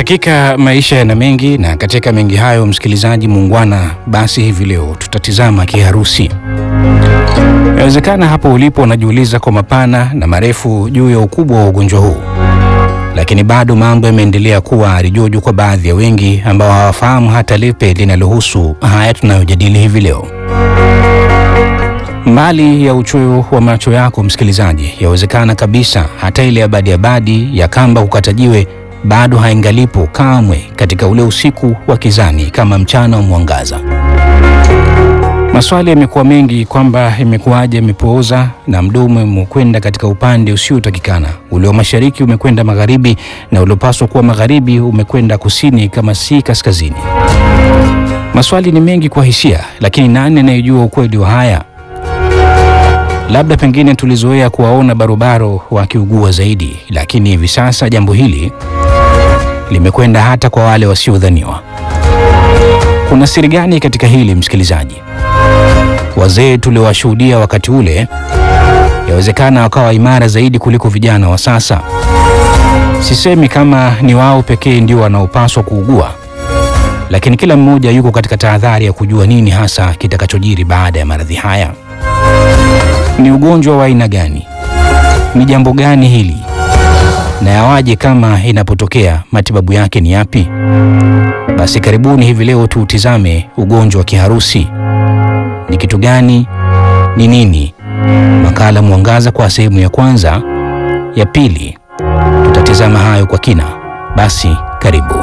Hakika maisha yana mengi, na katika mengi hayo, msikilizaji muungwana, basi hivi leo tutatizama kiharusi. Inawezekana hapo ulipo unajiuliza kwa mapana na marefu juu ya ukubwa wa ugonjwa huu, lakini bado mambo yameendelea kuwa rijojo kwa baadhi ya wengi ambao hawafahamu hata lipe linalohusu haya tunayojadili hivi leo. Mbali ya uchoyo wa macho yako msikilizaji, yawezekana kabisa hata ile abadi abadi ya kamba kukatajiwe bado haingalipo kamwe katika ule usiku wa kizani kama mchana wa mwangaza. Maswali yamekuwa mengi kwamba imekuwaje imepooza na mdomo umekwenda katika upande usiotakikana. Ule wa mashariki umekwenda magharibi na uliopaswa kuwa magharibi umekwenda kusini kama si kaskazini. Maswali ni mengi kwa hisia, lakini nani anayejua ukweli wa haya? Labda pengine tulizoea kuwaona barobaro wakiugua zaidi, lakini hivi sasa jambo hili limekwenda hata kwa wale wasiodhaniwa. Kuna siri gani katika hili msikilizaji? Wazee tuliowashuhudia wakati ule yawezekana wakawa imara zaidi kuliko vijana wa sasa. Sisemi kama ni wao pekee ndio wanaopaswa kuugua, lakini kila mmoja yuko katika tahadhari ya kujua nini hasa kitakachojiri baada ya maradhi haya. Ni ugonjwa wa aina gani? Ni jambo gani hili? Na yawaje kama inapotokea, matibabu yake ni yapi? Basi karibuni hivi leo tuutizame ugonjwa wa kiharusi. Ni kitu gani? Ni nini? Makala Mwangaza kwa sehemu ya kwanza. Ya pili tutatizama hayo kwa kina. Basi karibu.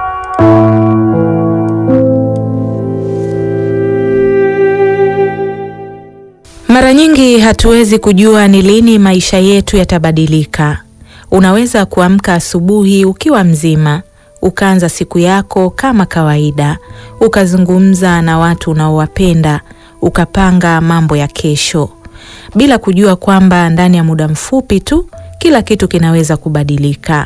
Mara nyingi hatuwezi kujua ni lini maisha yetu yatabadilika. Unaweza kuamka asubuhi ukiwa mzima, ukaanza siku yako kama kawaida, ukazungumza na watu unaowapenda, ukapanga mambo ya kesho, bila kujua kwamba ndani ya muda mfupi tu kila kitu kinaweza kubadilika.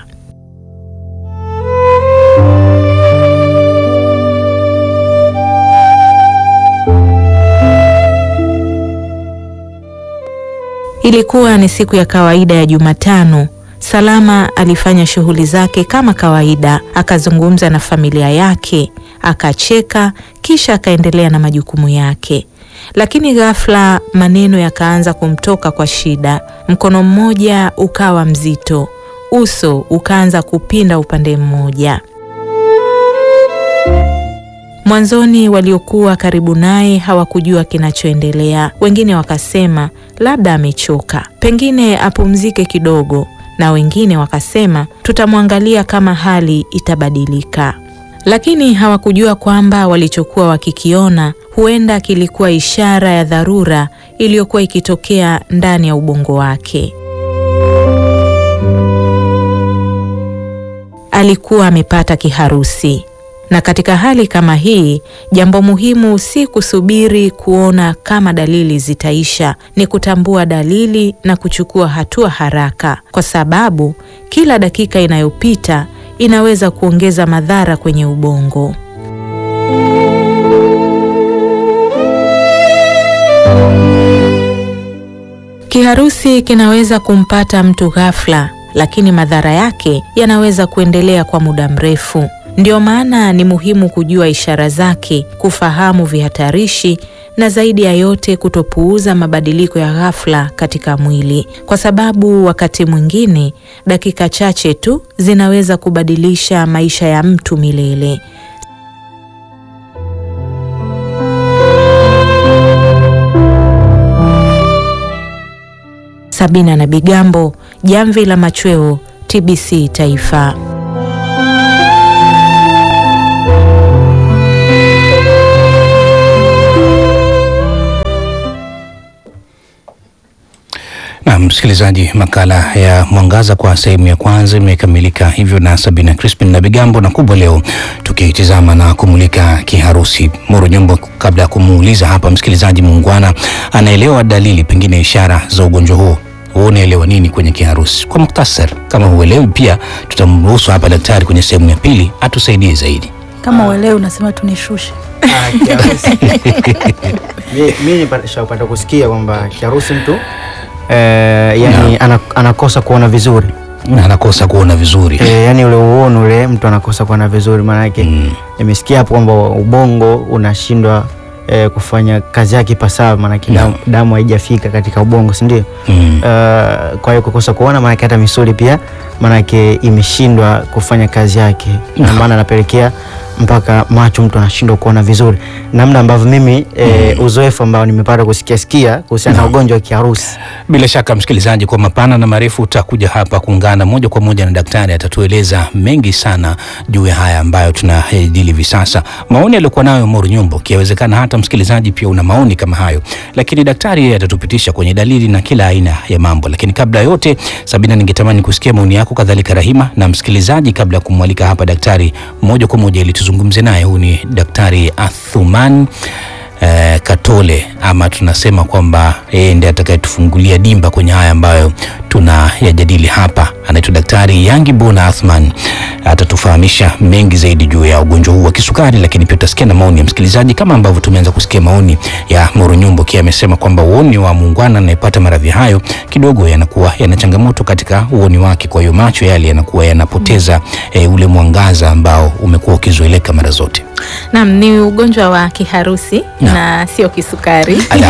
Ilikuwa ni siku ya kawaida ya Jumatano. Salama alifanya shughuli zake kama kawaida, akazungumza na familia yake, akacheka, kisha akaendelea na majukumu yake. Lakini ghafla maneno yakaanza kumtoka kwa shida. Mkono mmoja ukawa mzito, uso ukaanza kupinda upande mmoja. Mwanzoni waliokuwa karibu naye hawakujua kinachoendelea. Wengine wakasema labda amechoka, pengine apumzike kidogo, na wengine wakasema tutamwangalia kama hali itabadilika. Lakini hawakujua kwamba walichokuwa wakikiona huenda kilikuwa ishara ya dharura iliyokuwa ikitokea ndani ya ubongo wake. Alikuwa amepata kiharusi. Na katika hali kama hii, jambo muhimu si kusubiri kuona kama dalili zitaisha, ni kutambua dalili na kuchukua hatua haraka, kwa sababu kila dakika inayopita inaweza kuongeza madhara kwenye ubongo. Kiharusi kinaweza kumpata mtu ghafla, lakini madhara yake yanaweza kuendelea kwa muda mrefu. Ndio maana ni muhimu kujua ishara zake, kufahamu vihatarishi na zaidi ya yote kutopuuza mabadiliko ya ghafla katika mwili, kwa sababu wakati mwingine dakika chache tu zinaweza kubadilisha maisha ya mtu milele. Sabina na Bigambo, Jamvi la Machweo, TBC Taifa. Na msikilizaji, makala ya Mwangaza kwa sehemu ya kwanza imekamilika hivyo na Sabina Crispin na Bigambo, na kubwa leo tukitizama na kumulika kiharusi. Moro Nyombo, kabla ya kumuuliza hapa msikilizaji muungwana anaelewa dalili pengine ishara za ugonjwa huo, wewe unaelewa nini kwenye kiharusi kwa muktasar? Kama huelewi pia tutamruhusu hapa daktari kwenye sehemu ya pili atusaidie zaidi. Kama uelewi unasema tunishushe. Ah, kiharusi. Mi- mi nishapata kusikia kwamba kiharusi mtu eh, yani ana, anakosa kuona vizuri na anakosa kuona vizuri e, yani ule uono ule mtu anakosa kuona vizuri, maanake Mm. nimesikia hapo kwamba ubongo unashindwa e, kufanya kazi yake ipasavyo, maanake Naam. damu, damu haijafika katika ubongo, si ndio? Mm. Uh, kwa hiyo kukosa kuona maanake hata misuli pia maanake imeshindwa kufanya kazi yake, na maana anapelekea mpaka macho mtu anashindwa kuona vizuri, namna ambavyo mimi e, uzoefu ambao nimepata kusikia sikia kuhusiana na ugonjwa wa kiharusi. Bila shaka msikilizaji, kwa mapana na marefu utakuja hapa kuungana moja kwa moja na daktari, atatueleza mengi sana juu ya haya ambayo tunayajadili hivi sasa. Maoni aliyokuwa nayo Moro Nyumbo, kiawezekana hata msikilizaji pia una maoni kama hayo, lakini daktari yeye atatupitisha kwenye dalili na kila aina ya mambo. Lakini kabla ya yote, Sabina, ningetamani kusikia maoni yako, kadhalika Rahima na msikilizaji, kabla ya kumwalika hapa daktari moja kwa moja ili tuzungumze naye. Huyu ni Daktari Athuman eh, Katole ama tunasema kwamba yeye ndiye atakayetufungulia dimba kwenye haya ambayo tunayajadili hapa. Anaitwa Daktari Yangi Bona Athman, atatufahamisha mengi zaidi juu ya ugonjwa huu wa kisukari, lakini pia utasikia na maoni ya msikilizaji kama ambavyo tumeanza kusikia maoni ya Moro Nyumbo kia amesema kwamba uoni wa muungwana anayepata maradhi hayo kidogo yanakuwa yana changamoto katika uoni wake, kwa hiyo macho yale yanakuwa yanapoteza eh, ule mwangaza ambao umekuwa ukizoeleka mara zote. Naam, ni ugonjwa wa kiharusi Naam. na sio kisukari. Ala.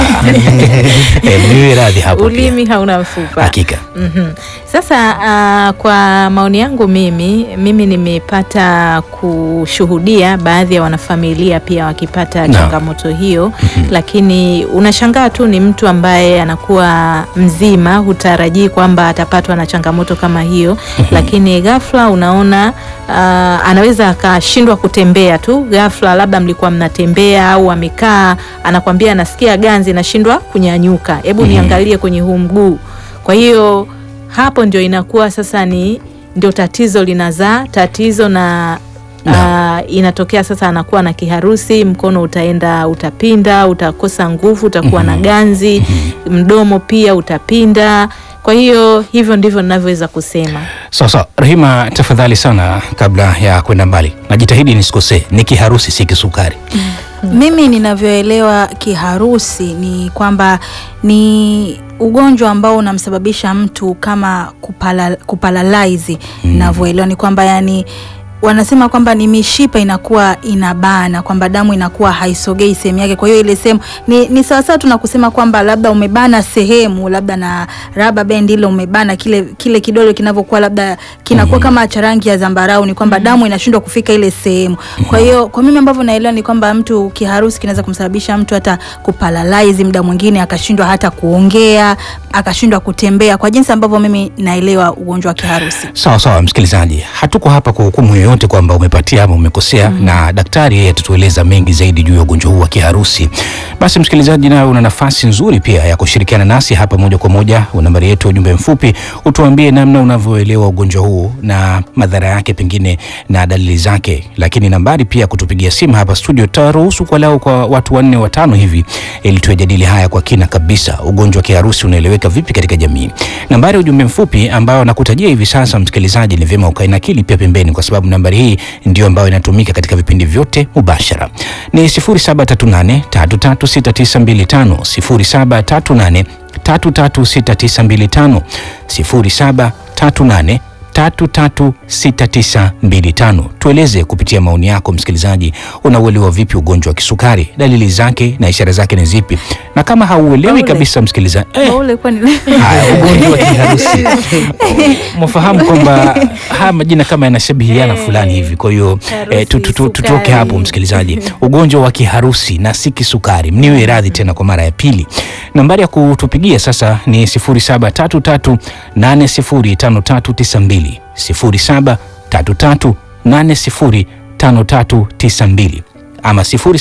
Eh, niwe radhi hapo pia. Ulimi hauna mfupa. Hakika. Mhm. Sasa ah, kwa maoni yangu mimi mimi nimepata kushuhudia baadhi ya wanafamilia pia wakipata Naam. changamoto hiyo, lakini unashangaa tu ni mtu ambaye anakuwa mzima, hutarajii kwamba atapatwa na changamoto kama hiyo, lakini ghafla unaona ah, anaweza akashindwa kutembea tu ghafla, labda mlikuwa mnatembea au amekaa, anakwambia anasikia ganzi, nashindwa kunyanyuka, hebu niangalie kwenye huu mguu. Kwa hiyo hapo ndio inakuwa sasa ni ndio tatizo linazaa tatizo na ah, inatokea sasa anakuwa na kiharusi, mkono utaenda utapinda, utakosa nguvu, utakuwa na ganzi, mdomo pia utapinda. Kwa hiyo hivyo ndivyo ninavyoweza kusema. Sawa sawa, Rahima, tafadhali sana, kabla ya kwenda mbali, najitahidi nisikosee, ni kiharusi si kisukari. Mimi ninavyoelewa kiharusi ni kwamba ni ugonjwa ambao unamsababisha mtu kama kupala, kupalalize. Ninavyoelewa ni kwamba yani wanasema kwamba ni mishipa inakuwa inabana, kwamba damu inakuwa haisogei sehemu yake. Kwa hiyo ile sehemu ni, ni sawasawa tu na kusema kwamba labda umebana sehemu labda na raba band ile umebana kile kile kidole kinavyokuwa labda kinakuwa kama cha rangi ya zambarau, ni kwamba damu inashindwa kufika ile sehemu. Kwa hiyo kwa mimi ambavyo naelewa ni kwamba mtu kiharusi kinaweza kumsababisha mtu hata kupalalize, muda mwingine akashindwa hata kuongea, akashindwa kutembea, kwa jinsi ambavyo mimi naelewa ugonjwa wa kiharusi. Sawa sawa, msikilizaji, hatuko hapa kwa hukumu yoyote kwamba umepatia ama umekosea, na daktari yeye atatueleza mengi zaidi juu ya ugonjwa huu wa kiharusi. Basi msikilizaji, nawe una nafasi nzuri pia ya kushirikiana nasi hapa moja kwa moja. Nambari yetu ya ujumbe mfupi, utuambie namna unavyoelewa ugonjwa huu na madhara yake pengine na dalili zake, lakini nambari pia kutupigia simu hapa studio, tutaruhusu kwa lao kwa watu wanne watano hivi, ili tuyajadili haya kwa kina kabisa. Ugonjwa wa kiharusi unaeleweka vipi katika jamii? Nambari ya ujumbe mfupi ambayo nakutajia hivi sasa, msikilizaji, ni vyema ukainakili pia pembeni, kwa sababu nambari hii ndio ambayo inatumika katika vipindi vyote mubashara. Ni 0738 336925 0738 336925 0738 336925. Tueleze kupitia maoni yako msikilizaji, unauelewa vipi ugonjwa wa kisukari, dalili zake na ishara zake ni zipi? Na kama hauelewi Paule. kabisa msikilizaji, eh, Ule kwani haya ugonjwa wa kiharusi mwafahamu kwamba haya majina kama yanashabihiana fulani hivi. Kwa hiyo eh, tu- tu- tu- tutoke sukari. hapo msikilizaji, ugonjwa wa kiharusi na si kisukari. Mniwe radhi tena kwa mara ya pili. Nambari ya kutupigia sasa ni 0733805392 0733805392 ama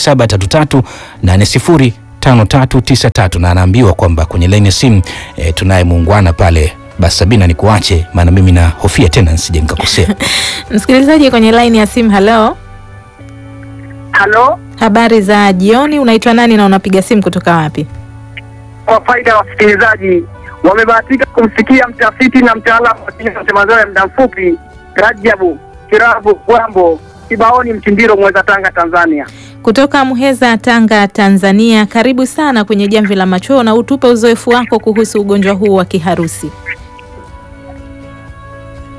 0733805393 na anaambiwa kwamba kwenye laini ya simu e, tunaye muungwana pale. Basi Sabina, ni kuache maana mimi na hofia tena nisije nikakosea. Msikilizaji kwenye laini ya simu, halo, Halo, habari za jioni. Unaitwa nani na unapiga simu kutoka wapi? kwa faida ya wasikilizaji, wamebahatika kumsikia mtafiti na mtaalamu wa tiba za mazoea ya muda mfupi Rajabu Kirabu Gwambo Kibaoni Mtindiro, Mweza, Tanga, Tanzania. Kutoka Muheza, Tanga, Tanzania. Karibu sana kwenye Jamvi la Machweo na utupe uzoefu wako kuhusu ugonjwa huu wa kiharusi.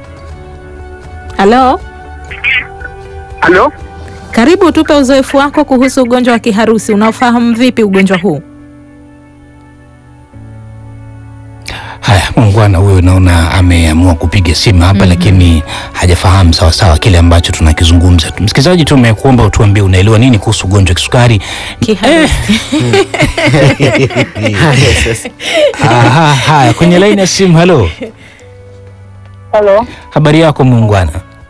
Halo, Halo, karibu, tupe uzoefu wako kuhusu ugonjwa wa kiharusi. Unaofahamu vipi ugonjwa huu? Haya, muungwana huyo naona ameamua kupiga simu hapa lakini hajafahamu sawa sawa kile ambacho tunakizungumza. Msikilizaji, tumekuomba utuambie unaelewa nini kuhusu ugonjwa wa kisukari. Kiharusi. Aha, haya, kwenye laini ya simu. Halo, Halo, habari yako muungwana?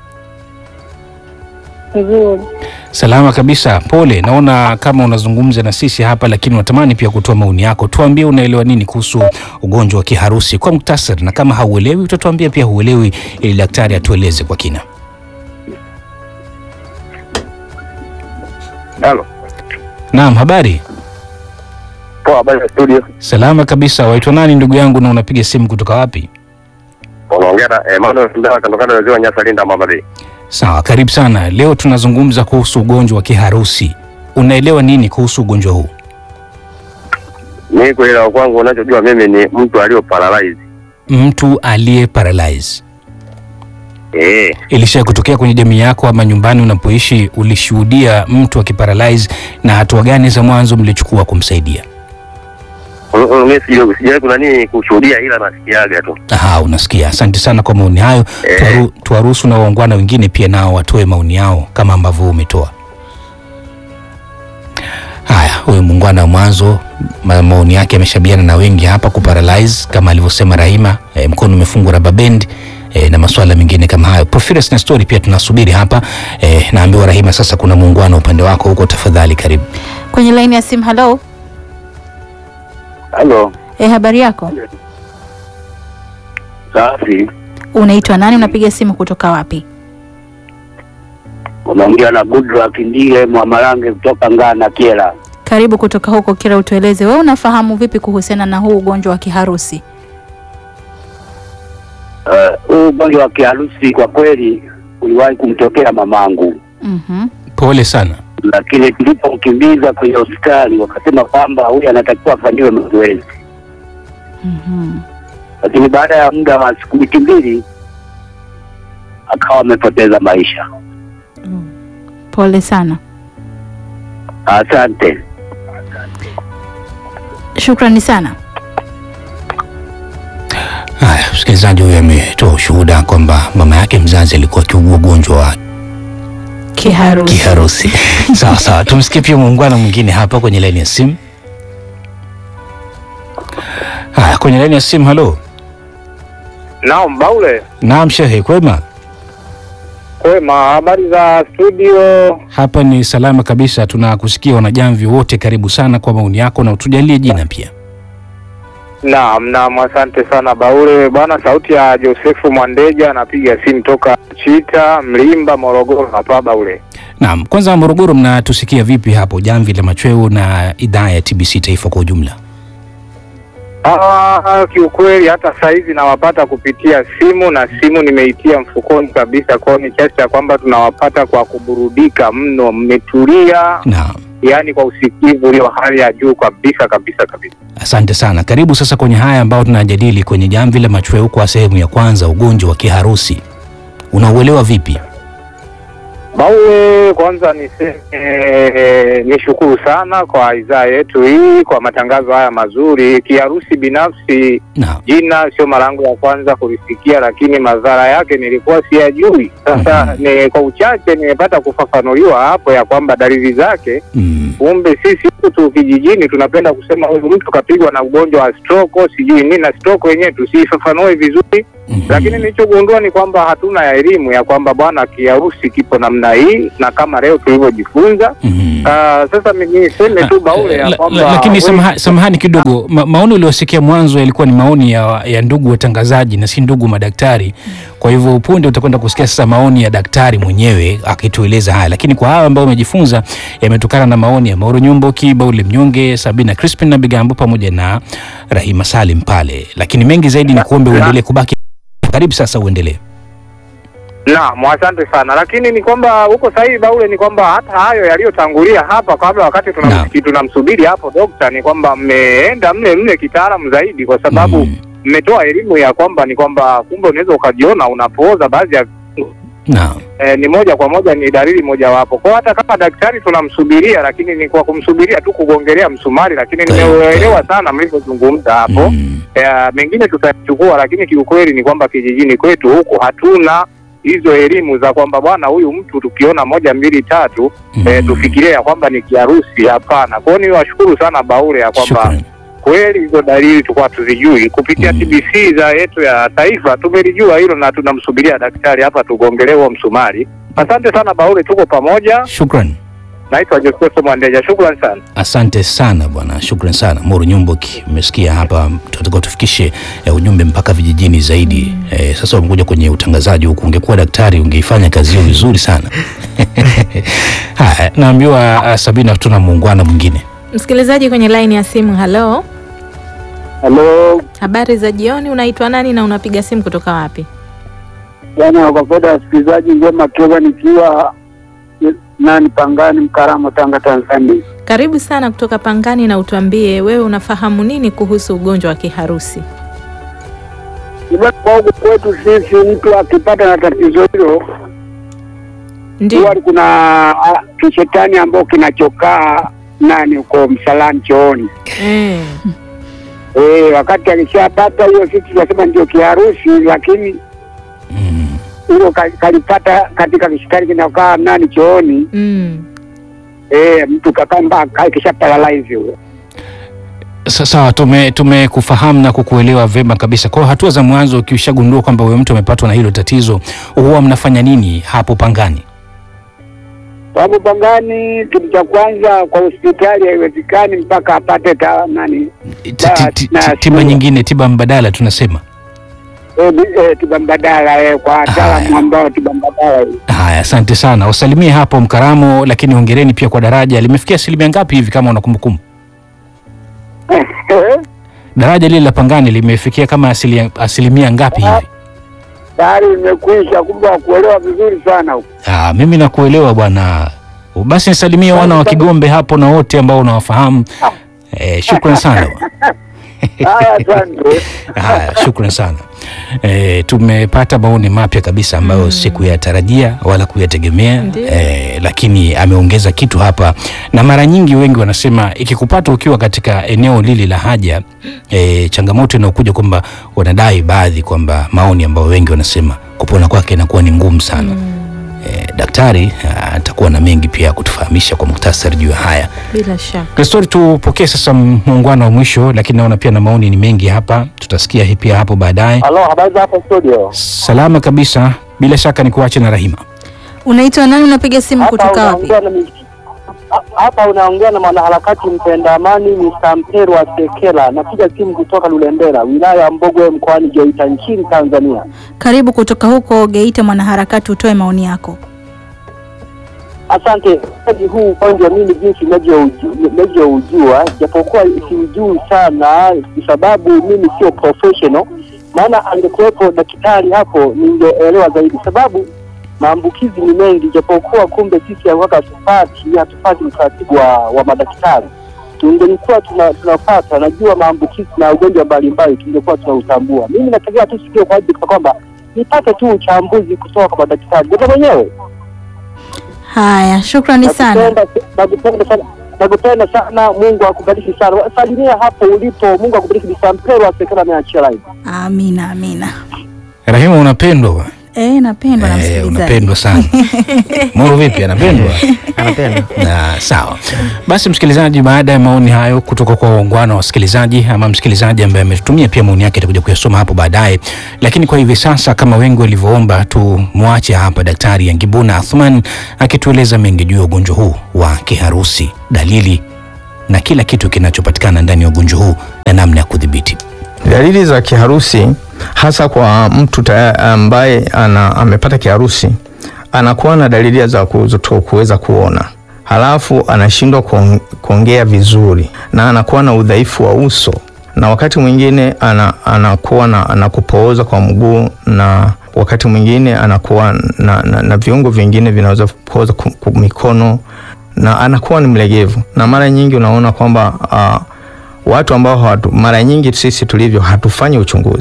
nzuri. Salama kabisa, pole. Naona kama unazungumza na sisi hapa, lakini unatamani pia kutoa maoni yako. Tuambie unaelewa nini kuhusu ugonjwa wa kiharusi kwa muktasari, na kama hauelewi utatuambia pia huelewi, ili daktari atueleze kwa kina. halo. Naam, habari? Poa, habari ya studio. Salama kabisa. Waitwa nani ndugu yangu, na unapiga simu kutoka wapi? Unaongea na Emmanuel Sindala kando kando ya ziwa Nyasa, Linda, Mbamba Bay. Sawa, karibu sana. Leo tunazungumza kuhusu ugonjwa wa kiharusi. Unaelewa nini kuhusu ugonjwa huu? Mimi kuelewa kwangu, unachojua mimi ni mtu aliyo paralyze. Mtu aliye paralyze Eh, ilisha kutokea kwenye jamii yako ama nyumbani unapoishi, ulishuhudia mtu akiparalyze, na hatua gani za mwanzo mlichukua kumsaidia? un- un- mimi sija- sijawahi kuna nini kushuhudia, ila nasikiaga tu. Aha, unasikia. Asante sana kwa maoni hayo. Eh. Tuwaru- Tuwaruhusu na waungwana wengine pia nao watoe maoni yao kama ambavyo umetoa. Haya, huyu muungwana wa mwanzo ma- maoni yake yameshabiana na wengi hapa, kuparalyze kama alivyosema Rahima, e, mkono umefungwa rubber band e, na masuala mengine kama hayo. Porphyrias na story pia tunasubiri hapa e, naambiwa Rahima, sasa kuna muungwana upande wako huko, tafadhali karibu. Kwenye laini ya simu. Halo, Halo, e, habari yako? safi. Unaitwa nani? Unapiga simu kutoka wapi? Unaongea na Goodluck Ndile Mwamalange kutoka Ngana Kiela. Karibu kutoka huko Kira, utueleze wewe unafahamu vipi kuhusiana na huu ugonjwa wa kiharusi? Huu ugonjwa wa kiharusi kwa kweli uliwahi kumtokea mamangu, Mhm. Pole sana. lakini tulipomkimbiza kwenye hospitali wakasema kwamba huyu anatakiwa afanyiwe mazoezi, Mhm. lakini baada ya muda wa siku wiki mbili akawa amepoteza maisha. Pole sana, Asante. shukrani sana. Haya, msikilizaji huyu ametoa ushuhuda kwamba mama yake mzazi alikuwa akiugua ugonjwa wa Kiharusi. kiharusi. sawa sawa, tumsikie pia muungano mwingine hapa kwenye laini ya simu. Haya, kwenye laini ya simu. Halo, Naam, Baule, naam shehe, kwema? kwema. Habari za studio? Hapa ni salama kabisa, tunakusikia wanajamvi wote. Karibu sana kwa maoni yako na utujalie jina pia. Naam, naam, asante sana Baule bwana. Sauti ya Josefu Mwandeja, anapiga simu toka Chita Mlimba, Morogoro hapa Baule. Naam, kwanza Morogoro, mnatusikia vipi hapo jamvi la machweo na idhaa ya TBC taifa kwa ujumla? Ah, kiukweli hata saizi nawapata kupitia simu na simu nimeitia mfukoni kabisa, kwao ni kiasi cha kwamba tunawapata kwa kuburudika mno. Mmetulia, Naam, yaani kwa usikivu ulio hali ya juu kabisa kabisa kabisa. asante sana. Karibu sasa kwenye haya ambayo tunajadili kwenye jamvi la machweo kwa sehemu ya kwanza, ugonjwa wa kiharusi. Unauelewa vipi? Baue, kwanza niseme eh, nishukuru sana kwa idhaa yetu hii kwa matangazo haya mazuri. Kiharusi binafsi, Naam. jina sio mara yangu ya kwanza kulisikia, lakini madhara yake nilikuwa siyajui. Sasa Mhm. ni kwa uchache nimepata kufafanuliwa hapo ya kwamba dalili zake, Mm. kumbe sisi huku tu kijijini tunapenda kusema huyu mtu kapigwa na ugonjwa wa stroke sijui nini, na stroke wenyewe tusiifafanue vizuri Mhm. lakini nilichogundua ni kwamba hatuna elimu ya kwamba bwana kiharusi kipo namna hii, na kama leo tulivyojifunza. Mhm. Ah, sasa mi- niseme tu Baule La- ya la- kwamba lakini wewe- samaha, samahani kidogo ma, maoni uliosikia mwanzo yalikuwa ni maoni ya, ya ndugu watangazaji na si ndugu madaktari. Kwa hivyo punde utakwenda kusikia sasa maoni ya daktari mwenyewe akitueleza haya, lakini kwa hawa ambao umejifunza yametokana na maoni ya Mauro Nyomboki, Baule Mnyonge, Sabina Crispin na Bigambo pamoja na Rahima Salim pale, lakini mengi zaidi ni kuombe La- uendelee kubaki karibu. Sasa uendelee. Naam, asante sana, lakini ni kwamba huko sahihi Baule, ni kwamba hata hayo yaliyotangulia hapa kabla, wakati Naam. tunamsiki- tunamsubiri hapo dokta, ni kwamba mmeenda mle mle kitaalamu zaidi, kwa sababu Mm. mmetoa elimu ya kwamba ni kwamba kumbe unaweza ukajiona unapooza baadhi ya Naam. eh, ni moja kwa moja ni dalili mojawapo. Kwa hata kama daktari tunamsubiria, lakini ni kwa kumsubiria tu kugongelea msumari, lakini Tayari, nimeuelewa tayari. sana mlivyozungumza hapo. Mm. Eh, mengine tutachukua, lakini kiukweli ni kwamba kijijini kwetu huku hatuna hizo elimu za kwamba bwana, huyu mtu tukiona moja mbili tatu Mm. eh, tufikirie ya kwamba ni kiharusi. Hapana. Kwa hiyo niwashukuru sana Baure ya kwamba Shukran. kweli hizo dalili tulikuwa tuzijui kupitia Mm. TBC za yetu ya taifa tumelijua hilo na tunamsubiria daktari hapa tugongelee huo msumari. Asante sana Baure, tuko pamoja. Shukran. Naitwa Josefu Mwandeja, shukrani sana. Asante sana bwana, shukran sana Moro Nyumboki. Umesikia hapa, tunataka tufikishe eh, ujumbe mpaka vijijini zaidi. Eh, sasa umekuja kwenye utangazaji huku, ungekuwa daktari ungeifanya kazi hiyo vizuri sana. Haya, naambiwa uh, Sabina, tuna muungwana mwingine. Msikilizaji kwenye laini ya simu, halo, Halo habari za jioni. Unaitwa nani na unapiga simu kutoka wapi? bwana, kwa faida ya wasikilizaji, Ngema Toba nikiwa nani Pangani, Mkaramo, Tanga, Tanzania. Karibu sana kutoka Pangani, na utuambie wewe unafahamu nini kuhusu ugonjwa wa kiharusi? Bwana, kwa huku kwetu sisi, mtu akipata na tatizo hilo Ndio. huwa kuna ah, kishetani ambao kinachokaa nani huko msalani chooni. Eh. Eh, wakati akishapata hiyo, sisi tunasema ndio kiharusi, lakini Mm. hilo ka- kalipata katika kishetani kinakaa nani chooni. Mm. Eh, mtu kakamba kisha paralyze huyo. Sa- Sawa, tume tumekufahamu na kukuelewa vema kabisa. Kwa hiyo hatua za mwanzo, ukishagundua kwamba huyo mtu amepatwa na hilo tatizo, huwa mnafanya nini hapo Pangani? Sababu Pangani, kitu cha kwanza kwa hospitali haiwezekani mpaka apate ta, nani Ti- ti- ti- na- ti- Tiba nyingine, tiba mbadala tunasema. eh, bi- eh, tiba mbadala eh, kwa wataalamu Haya. ambao tiba mbadala hii. Haya, asante sana, usalimie hapo Mkaramo, lakini hongereni pia kwa daraja. Limefikia asilimia ngapi hivi kama una kumbukumbu? Daraja lile la Pangani limefikia kama asilia, asilimia ngapi hivi? tayari imekwisha, kumbe wakuelewa vizuri sana huko. Ah, mimi nakuelewa bwana. Basi nisalimie wana wa Kigombe hapo na wote ambao unawafahamu. Eh, shukran sana bwana. Haya, asante. Haya, shukran sana. E, tumepata maoni mapya kabisa ambayo sikuyatarajia wala kuyategemea Ndiyo. e, lakini ameongeza kitu hapa, na mara nyingi wengi wanasema ikikupata ukiwa katika eneo lile la haja e, changamoto inayokuja kwamba wanadai baadhi kwamba maoni ambayo wengi wanasema kupona kwake inakuwa ni ngumu sana. E, daktari ah, atakuwa na mengi pia ya kutufahamisha kwa muktasari juu ya haya. Bila shaka. Kristori, tupokee sasa muungano wa mwisho, lakini naona pia na maoni ni mengi hapa, tutasikia hii pia hapo baadaye. Halo, habari za hapo studio? Salama kabisa, bila shaka ni kuache na Rahima. Unaitwa nani? Unapiga simu kutoka wapi? unaongea na mi- ha- hapa unaongea na mwanaharakati mpenda amani Mr. Mperwa Sekela. Napiga simu kutoka Lulembela, wilaya ya Mbogwe, mkoani Geita, nchini Tanzania. Karibu kutoka huko Geita, mwanaharakati, utoe maoni yako. Asante. Ugonjwa huu ugonjwa mimi jinsi ninavyoujua- ninavyoujua, japokuwa siujui sana, kwa sababu mimi sio professional. Maana angekuwepo daktari hapo ningeelewa zaidi, sababu maambukizi ni mengi, japokuwa kumbe sisi hapa hatupati hatupati utaratibu wa, wa madaktari. Tungelikuwa tuna, tunapata najua maambukizi na ugonjwa mbalimbali, tungekuwa tunautambua. Mimi natakia tu sikio kwa ajili ya kwamba nipate tu uchambuzi kutoka kwa madaktari ndio mwenyewe Haya, shukrani sana. Nakupenda- nakupenda sana nakupenda sana mungu akubariki sana salimia hapo ulipo mungu akubariki bisampero asekana ameachia live Amina, amina. Rahima, unapendwa bwana. Eh, napendwa na Eh, msikilizaji. unapendwa sana. Moro vipi, anapendwa? Anapenda. Na sawa basi, msikilizaji, baada ya maoni hayo kutoka kwa waungwana wa wasikilizaji ama msikilizaji ambaye ametutumia pia maoni yake, atakuja kuyasoma hapo baadaye, lakini kwa hivi sasa, kama wengi walivyoomba, tumwache hapa Daktari Yangibuna Athman akitueleza mengi juu ya ugonjwa huu wa kiharusi, dalili na kila kitu kinachopatikana ndani ya ugonjwa huu na namna ya kudhibiti. Dalili za kiharusi hasa kwa mtu taya- ambaye ana, amepata kiharusi anakuwa na dalili za kuto kuweza kuona, halafu anashindwa kuong- kuongea vizuri na anakuwa na udhaifu wa uso, na wakati mwingine ana, anakuwa na, na kupooza kwa mguu na wakati mwingine anakuwa na, na, na viungo vingine vinaweza kupooza ku- ku- mikono na anakuwa ni mlegevu, na mara nyingi unaona kwamba ah, watu ambao hawatu, mara nyingi sisi tulivyo hatufanyi uchunguzi.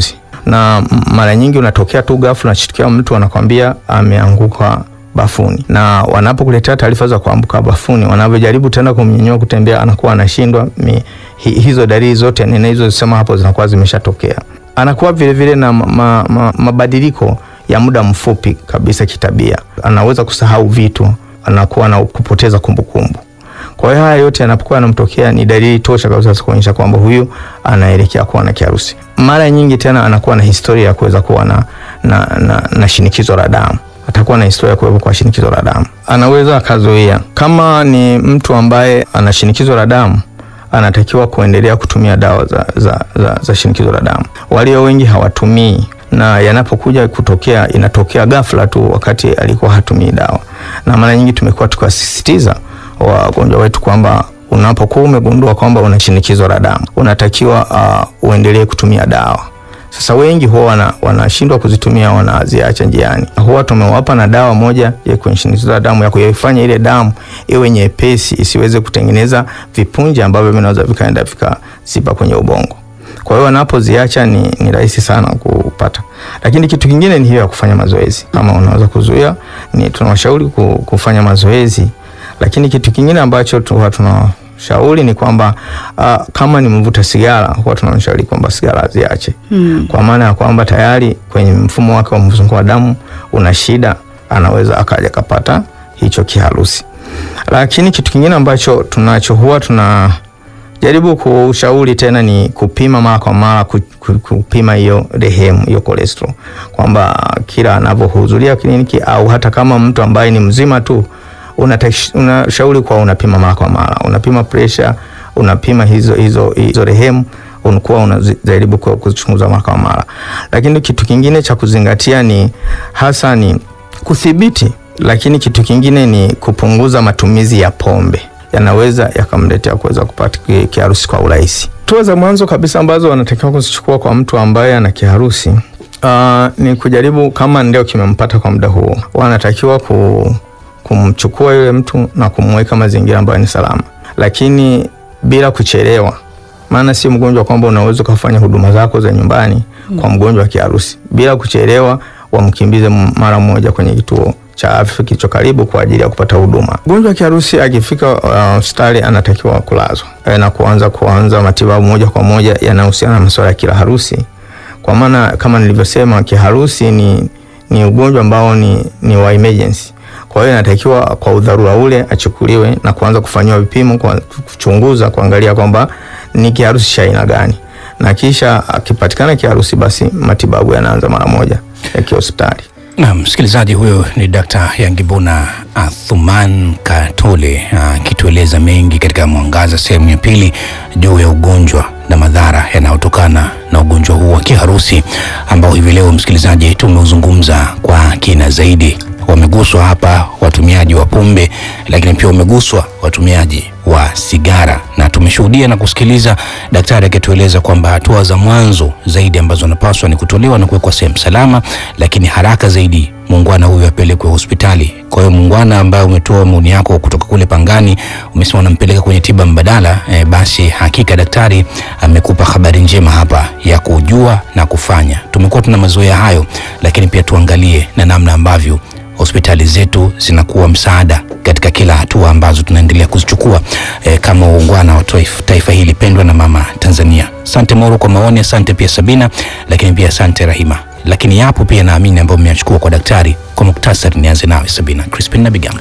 na m- mara nyingi unatokea tu ghafla, unashtukia mtu anakwambia ameanguka bafuni, na wanapokuletea taarifa za kuanguka bafuni, wanavyojaribu tena kumnyanyua kutembea, anakuwa anashindwa. Mi- hi- Hizo dalili zote ninazosema hapo zinakuwa zimeshatokea. Anakuwa vile vile na ma, ma, ma, mabadiliko ya muda mfupi kabisa kitabia, anaweza kusahau vitu, anakuwa na kupoteza kumbukumbu. Kwa hiyo haya yote yanapokuwa yanamtokea ni dalili tosha kabisa za kuonyesha kwamba huyu anaelekea kuwa na kiharusi. Mara nyingi tena anakuwa na historia ya kuweza kuwa na, na, na, na shinikizo la damu atakuwa na historia ya kuwepo kwa shinikizo la damu. Anaweza akazuia. Kama ni mtu ambaye ana shinikizo la damu, anatakiwa kuendelea kutumia dawa za, za, za, za shinikizo la damu. Walio wengi hawatumii na yanapokuja kutokea inatokea ghafla tu wakati alikuwa hatumii dawa, na mara nyingi tumekuwa tukiwasisitiza wagonjwa wetu kwamba unapokuwa umegundua kwamba una shinikizo la damu unatakiwa uh, uendelee kutumia dawa. Sasa wengi huwa wana- wanashindwa kuzitumia, wanaziacha njiani. Huwa tumewapa na dawa moja ya kwenye shinikizo la damu ya kuifanya ile damu iwe nyepesi, isiweze kutengeneza vipunje ambavyo vinaweza vikaenda vikaziba kwenye ubongo. Kwa hiyo wanapoziacha ni, ni rahisi sana kupata. Lakini kitu kingine ni hiyo ya kufanya mazoezi. Kama unaweza kuzuia, ni tunawashauri ku- kufanya mazoezi. Lakini kitu kingine ambacho tu- huwa tunashauri ni kwamba uh, kama ni mvuta sigara, huwa tunamshauri kwamba sigara aziache Mm. kwa maana ya kwamba tayari kwenye mfumo wake wa mzunguko wa damu una shida, anaweza akaja kapata hicho kiharusi. Lakini kitu kingine ambacho tunacho huwa tunajaribu kushauri tena ni kupima mara kwa mara, ku- ku- kupima hiyo rehemu, hiyo cholesterol, kwamba kila anavyohudhuria kliniki au hata kama mtu ambaye ni mzima tu unatash- unashauri kuwa unapima mara kwa mara, unapima pressure, unapima hizo hizo hizo rehemu unakuwa unajaribu ku- kuzichunguza mara kwa mara. Lakini kitu kingine cha kuzingatia ni hasa ni kudhibiti, lakini kitu kingine ni kupunguza matumizi ya pombe, yanaweza yakamletea kuweza kupata ki- kiharusi kwa urahisi. Hatua za mwanzo kabisa ambazo wanatakiwa kuzichukua kwa mtu ambaye ana kiharusi uh, ni kujaribu kama ndio kimempata kwa muda huo, wanatakiwa ku, kumchukua yule mtu na kumweka mazingira ambayo ni salama, lakini bila kuchelewa maana si mgonjwa kwamba unaweza ukafanya huduma zako za nyumbani kwa mgonjwa wa kiharusi bila kuchelewa, wamkimbize m- mara moja kwenye kituo cha afya kilicho karibu kwa ajili ya kupata huduma. Mgonjwa wa kiharusi akifika uh, hospitali anatakiwa kulazwa eh, na kuanza kuanza matibabu moja kwa moja yanayohusiana na masuala ya kiharusi, kwa maana kama nilivyosema, kiharusi ni, ni ugonjwa ambao ni, ni wa emergency. Kwa hiyo inatakiwa kwa udharura ule achukuliwe na kuanza kufanyiwa vipimo, kwa kuchunguza, kuangalia kwamba ni kiharusi cha aina gani, na kisha akipatikana kiharusi, basi matibabu yanaanza mara moja ya kihospitali. Na msikilizaji, huyo ni Dr. Yangibuna Athuman Katole akitueleza mengi katika Mwangaza sehemu ya pili juu ya ugonjwa na madhara yanayotokana na ugonjwa huu wa kiharusi ambao hivi leo msikilizaji tumeuzungumza kwa kina zaidi. Wameguswa hapa watumiaji wa pombe, lakini pia wameguswa watumiaji wa sigara, na tumeshuhudia na kusikiliza daktari akitueleza kwamba hatua za mwanzo zaidi ambazo wanapaswa ni kutolewa na kuwekwa sehemu salama, lakini haraka zaidi muungwana huyu apelekwe hospitali. Kwa hiyo muungwana ambaye umetoa maoni yako kutoka kule Pangani, umesema unampeleka kwenye tiba mbadala e, basi hakika daktari amekupa habari njema hapa ya kujua na kufanya. Tumekuwa tuna mazoea hayo, lakini pia tuangalie na namna ambavyo hospitali zetu zinakuwa msaada katika kila hatua ambazo tunaendelea kuzichukua e, kama uungwana wa taifa, taifa hili pendwa na mama Tanzania. Asante Moro kwa maoni, asante pia Sabina, lakini pia asante Rahima. Lakini yapo pia naamini ambayo mmeyachukua kwa daktari. Kwa muktasari, nianze nawe Sabina Crispin na Bigambo.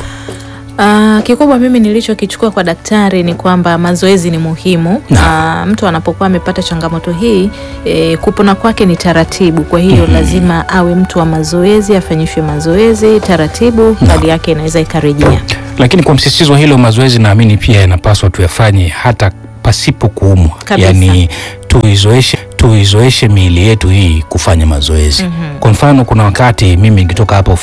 Uh, kikubwa mimi nilichokichukua kwa daktari ni kwamba mazoezi ni muhimu. Uh, mtu anapokuwa amepata changamoto hii e, kupona kwake ni taratibu. Kwa hiyo lazima awe mtu wa mazoezi, afanyishwe mazoezi taratibu, hali yake inaweza ikarejea. Lakini kwa msisitizo hilo, mazoezi naamini pia yanapaswa tuyafanye hata pasipo kuumwa, Kabisa. yaani tuizoeshe tuizoeshe miili yetu hii kufanya mazoezi. Kwa mfano, kuna wakati mimi nikitoka hapa